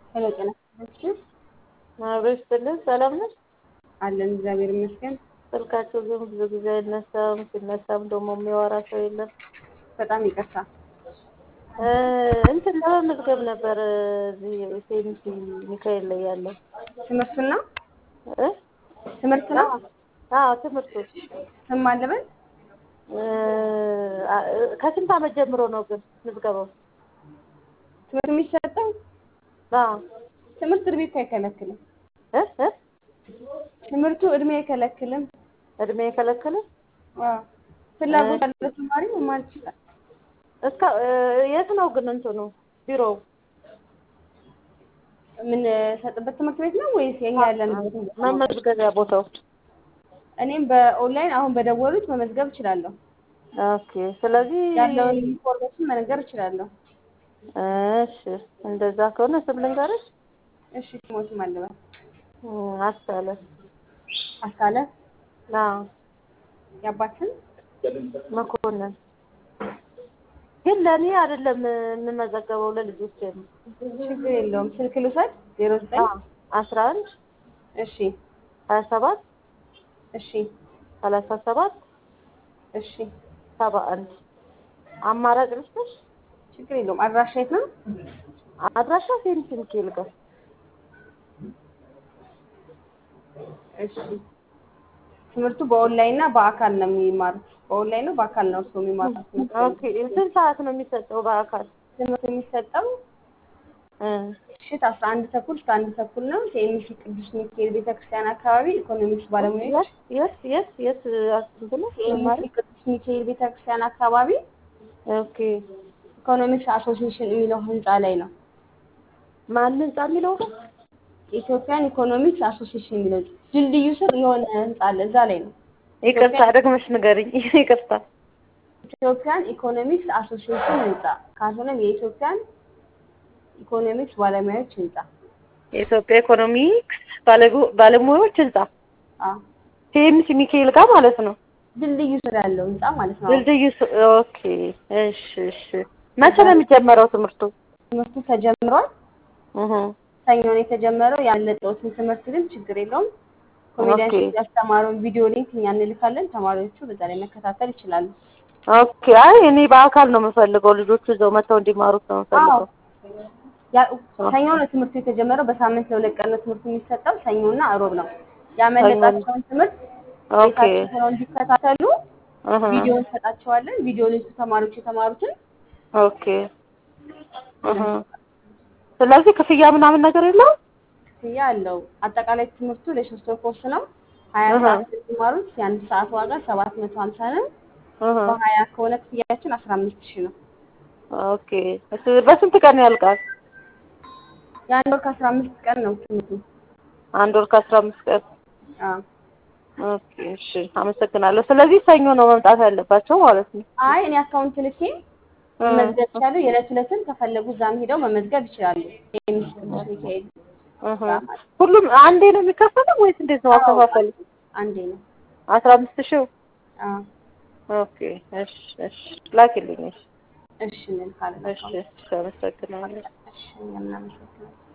ሄሎ ጤና ይስጥልኝ። አብሮ ይስጥልን። ሰላም ነሽ? አለን እግዚአብሔር ይመስገን። ስልካቸው ግን ብዙ ጊዜ አይነሳም። ሲነሳም ደግሞ የሚያወራ ሰው የለም። በጣም ይቅርታ። እ እንትን ለመመዝገብ ነበር እዚህ ሴሚሲ ሚካኤል ላይ ያለው ትምህርቱን ነው እ ትምህርት ነው አዎ ትምህርቱ ስም አለበት እ አ- ከስንት ዓመት ጀምሮ ነው ግን ምዝገባው? ትምህርት የሚሰጠው አዎ ትምህርት እድሜ እኮ አይከለክልም። እ እ ትምህርቱ እድሜ አይከለክልም። እድሜ የከለከለ አዎ ፍላጎት ያለው ተማሪ መማር ይችላል። እስከ እ የት ነው ግን እንትኑ ቢሮው? የምንሰጥበት ትምህርት ቤት ነው ወይስ የኛ ያለንበት? መመዝገቢያ ቦታው? እኔም በኦንላይን አሁን በደወሉት መመዝገብ እችላለሁ። ኦኬ ስለዚህ ያለውን ኢንፎርሜሽን መነገር እችላለሁ። እሺ እንደዛ ከሆነ ስም ልንገርሽ። እሺ ስሞትም አለበት እ አስቻለ አስካለ አዎ የአባትን መኮንን ግን ለእኔ አይደለም የምመዘገበው ለልጆቼ ነው። ችግር የለውም። ስልክ ልውሰድ ዜሮ ዘጠኝ አስራ አንድ እሺ ሀያ ሰባት እሺ ሰላሳ ሰባት እሺ ሰባ አንድ አማራጭ ልስጥሽ። ችግር የለውም። አድራሻ የት ነው? አድራሻ ሴሚሲ ሚካኤል ጋር እሺ ትምህርቱ በኦንላይን እና በአካል ነው የሚማሩት። በኦንላይን ነው በአካል ነው እሱ የሚማሩት። ኦኬ ስንት ሰዓት ነው የሚሰጠው በአካል? ትምህርት የሚሰጠው እ ምሽት አስራ አንድ ተኩል እስከ አንድ ተኩል ነው። ሴሚሲ ቅዱስ ሚካኤል ቤተክርስቲያን አካባቢ ኢኮኖሚክስ ባለሙያዎች የት የት የት እንትን ነው ሴሚሲ መማር? ቅዱስ ሚካኤል ቤተክርስቲያን አካባቢ ኦኬ ኢኮኖሚክስ አሶሲዬሽን የሚለው ህንፃ ላይ ነው። ማን ህንጻ የሚለው ነው? ኢትዮጵያን ኢኮኖሚክስ አሶሲዬሽን የሚለው ድልድዩ ስር የሆነ ህንፃ አለ። እዛ ላይ ነው። ይቅርታ ደግመሽ ንገሪኝ። ይቅርታ ኢትዮጵያን ኢኮኖሚክስ አሶሲዬሽን ህንፃ ካልሆነም የኢትዮጵያን ኢኮኖሚክስ ባለሙያዎች ህንፃ። የኢትዮጵያ ኢኮኖሚክስ ባለሙ- ባለሙያዎች ህንጻ አዎ ሴሚሲ ሚካኤል ጋር ማለት ነው። ድልድዩ ስር ያለው ህንፃ ማለት ነው። ድልድዩ ስ- ኦኬ እሺ እሺ መቼ ነው የሚጀመረው ትምህርቱ? ትምህርቱ ተጀምሯል። እህ ሰኞ ነው የተጀመረው። ያለጠውትን ትምህርት ግን ችግር የለውም። ኮሜዲያን ኦኬ። ሼፍ ያስተማረውን ቪዲዮ ሊንክ እኛ እንልካለን። ተማሪዎቹ በዛ ላይ መከታተል ይችላሉ። ኦኬ አይ እኔ በአካል ነው የምፈልገው ልጆቹ እዛው መጥተው እንዲማሩት ነው የምፈልገው። ያ- ሰኞ ነው ትምህርቱ የተጀመረው። በሳምንት ለሁለት ቀን ነው ትምህርቱ የሚሰጠው። ሰኞና እሮብ ነው። ያመለጣቸውን ትምህርት ኦኬ ቤታቸው ሆነው እንዲከታተሉ እህ ቪዲዮ እንሰጣቸዋለን። ቪዲዮ ሊንኩ ተማሪዎች የተማሩትን ኦኬ እህ ስለዚህ ክፍያ ምናምን ነገር የለውም? ክፍያ አለው። አጠቃላይ ትምህርቱ ለሶስት ወር ኮርስ ነው። ሀያ እህ ሰዓት የሚማሩት የአንድ ሰዓት ዋጋ ሰባት መቶ ሀምሳ ነው። እህ በሀያ ከሆነ ክፍያችን አስራ አምስት ሺህ ነው። ኦኬ እስ- በስንት ቀን ያልቃል? የአንድ ወር ከአስራ አምስት ቀን ነው ትምህርቱ። አንድ ወር ከአስራ አምስት ቀን አዎ። ኦኬ እሺ አመሰግናለሁ። ስለዚህ ሰኞ ነው መምጣት ያለባቸው ማለት ነው። አይ እኔ አካውንት ልኬ መመዝገብ ይችላሉ። የዕለት ዕለትም ከፈለጉ እዛም ሄደው መመዝገብ ይችላሉ። የሚስ ቅዱስ ሚካኤል እህ ሁሉም አንዴ ነው የሚከፈለው ወይስ እንዴት ነው አከፋፈሉ? አንዴ ነው። አስራ አምስት ሺህ አዎ። ኦኬ እሺ እሺ ላኪልኝ እሺ እሺ እንልካለን። እሺ እሺ አመሰግናለሁ። እሺ እኛም እናመሰግናለን።